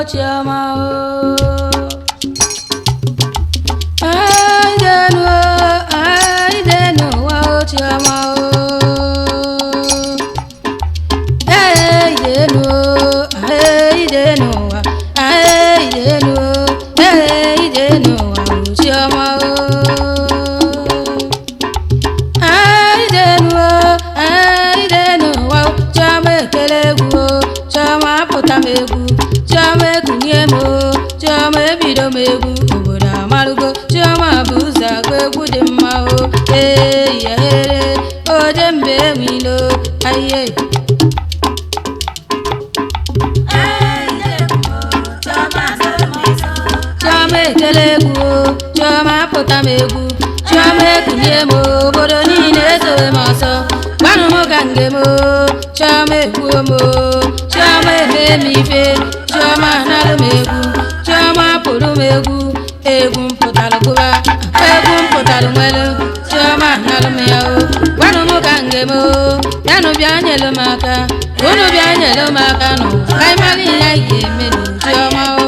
chioma o aidenu o aidenu wa o chioma o aidenu o aidenu wa aidenu o aidenu wa o chioma o aidenu o aidenu wa o chioma ekele egwu o chioma apụta m egwu chioma ekunye m o chioma ebido m egwu obodo amarụgo chioma bụ ụzọ agụ egwu dị mma o ee yahere oje mbe enwilo ayiye chioma ekele egwu o chioma apụta m egwu chioma ekunye m o obodo niile ezowe m ọsọ gwanụ m ka nge m o chioma ekwuo m o chioma eme m ife chioma analụ m egwu chioma pụrụ m egwu egwu mpụtalụ gụba egwu mpụtalụ nwelu chioma analụ m ya o gwanụ m ka nge m o yanụ bịa nyelu m aka unu bịa nyelu m aka n'ụwa ka anyị mara ihe anyị ga-eme n'uchiọma o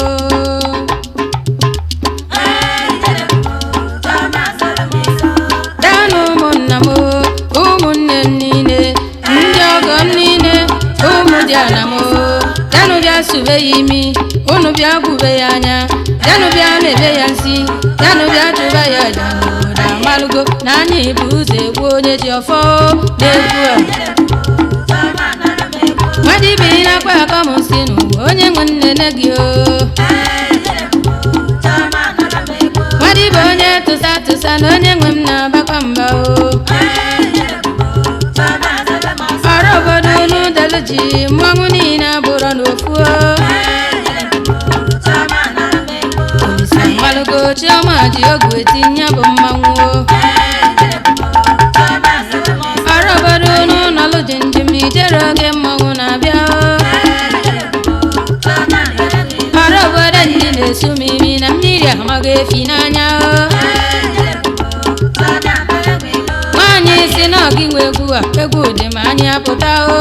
daanụ ụmụnna m o, ụmụnne m niile ndị ọgọ m niile ụmụ dị ana m o, bịanụ bịa sube ya imi unu bịa gwube ya anya bịanụ bịa mebe ya nsi bịanụ bịa chụba ya aja n'obodo amalụgo na anyị bụ ụzọ egwu onye ji ọfọ na-egwu a nwadibi na-akpa akọ m si n'ụwa onye nwe nnene gị o nwadibe onye tụsa tụsa na onye nwe m na-abakwa mba o ọrụ obodo unu delu ji mmanwụ niile abụrọ n'ofu o olisa mmalụgo chiọma ji ogwe tinye bụ mmanwụ o ọrụ obodo unu nọlụ ji njem ijere oge mmanwụ na-abịa o ọrụ obodo ndị na-esu m imi na mmiri amaghị efi n'anya o nwaanyị si na ọgị nwe egwu a egwu dị ma anyị apụta o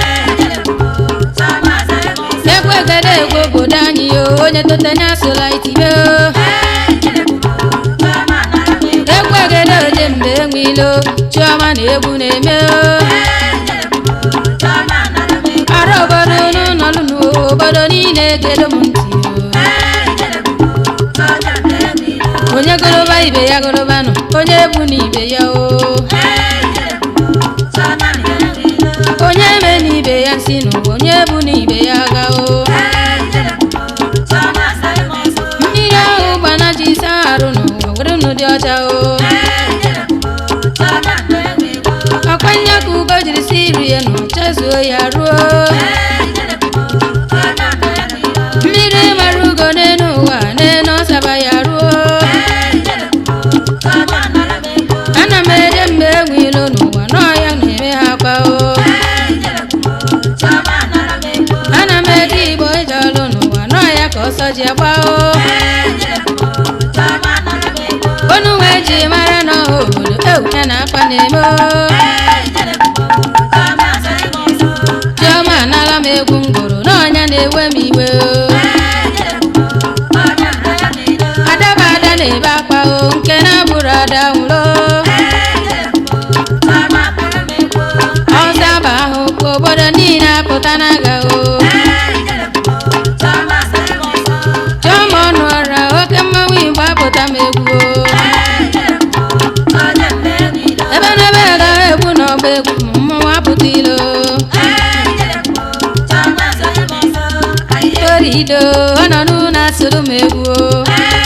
egwu egede egwu obodo anyị o onye totenye asụla itibe o egwu egede oje mgbe enwilo chiọma na egwu na-eme o ọrụ obodo unu nọlụ n'obodo niile gedo m ntị o onye goroba ibe ya gorobanụ onye egwu na ibe ya o onye eme na ibe ya nsi n'ụwa onye ebu na ibe ya aga o mmiri ahụ gbana ji isa arụ n'ụwa were unu dị ọcha o ọkwa nya ka ugo jiri si rie nụ chezuo ya ruo mmiri mara ugo n'elu ụwa n'elu ọsaba ya ruo ana m eje mgbe enwe ilo n'ụwa n'ọhịa na-eme ha kwa o ana m eje igbo ije ọlụ n'ụwa n'ọhịa ka ọsọ ji agba o onu wee ji mara n'ọha obodo ewu ya na akpa na-eme o chiọma anala m egwu ngoro n'ọnya na-ewe m iwe o adaba ada na-ebe akwa o nke na-abụrụ ada nwụrụ ọzaba ahụ ka obodo niile apụta n'aga o chiọma ọnụ ọra oke mmanwụ igbo apụta m egwu o ebe n'ebe agaghị egwu n'ọgba egwu ma mmanwụ apụta ilo torido ọ nọ n'ụlọ asụrụ m egwu o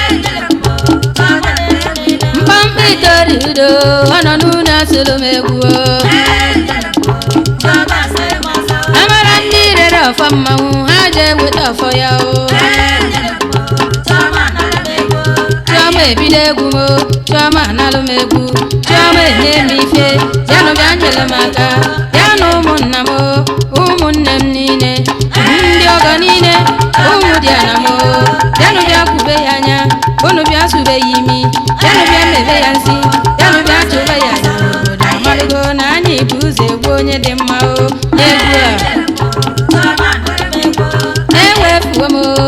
mkpamkpa itorido ọ nọ n'ụlọ asụrụ m egwu o amara ndị rere ọfọ mmanwụ ha je weta ọfọ ya o chiọma ebido egwu m o chiọma analụ m egwu chiọma enye m ife yanụ bịa nyere m aka yanụ ụmụnna m o ụmụnne m niile ndị ọgọ niile ụmụ dị ana m o yanụ bịa kwube ya anya unu bịa sube ya imi yanụ bịa mebe ya nsi yanụ bịa chụba ya aja n'obodo amalụgo na anyị bụ ụzọ egwu onye dị mma o egwu a ewefuo m o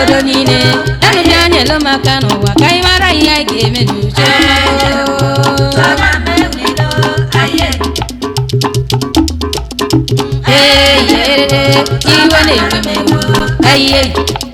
obodo niile enu bịa nyelu maka n'ụwa ka anyị mara ihe anyị ga-eme n'uchiọma ee yerere iwe na-ewe m ewo ayiye